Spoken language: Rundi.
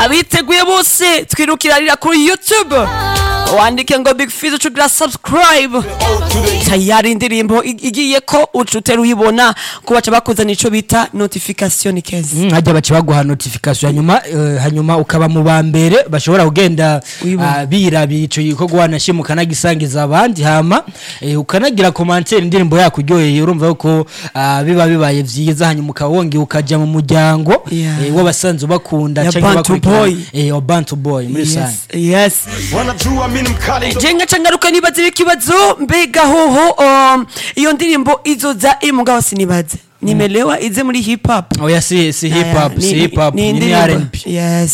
abiteguye bose twirukirarira kuri youtube wandike ngo big fizo cugira subscribe tayari indirimbo ig- igiye ko uca utera uyibona ko baca bakuzana ico bita notification kezi Mm, hajya baca baguha notification hanyuma eh, hanyuma ukaba mu ba mbere bashobora kugenda Uyibona. ah, birabira ico gikorwa wanashima ukanagisangiza abandi hama eh, ukanagira commentaire indirimbo yakuryoheye urumva yuko ah, biba bibaye vyiza hanyuma ukaba wongeye ukaja mu muryango Yeah. eh, w'abasanzwe bakunda Ya canke Bantu bakurikirana- Boy. eh, wa Bantu Boy muri yes, rusange yes. wanajua mimi mkali ndo jenga cangaruka nibaze ikibazo mbega hoho um, iyo ndirimbo izoza iri mugabo sinibaze nimelewa ize muri hip hop oya si si hip hop Eh, si ni- hip hop ni ni indirimbo- R&B yes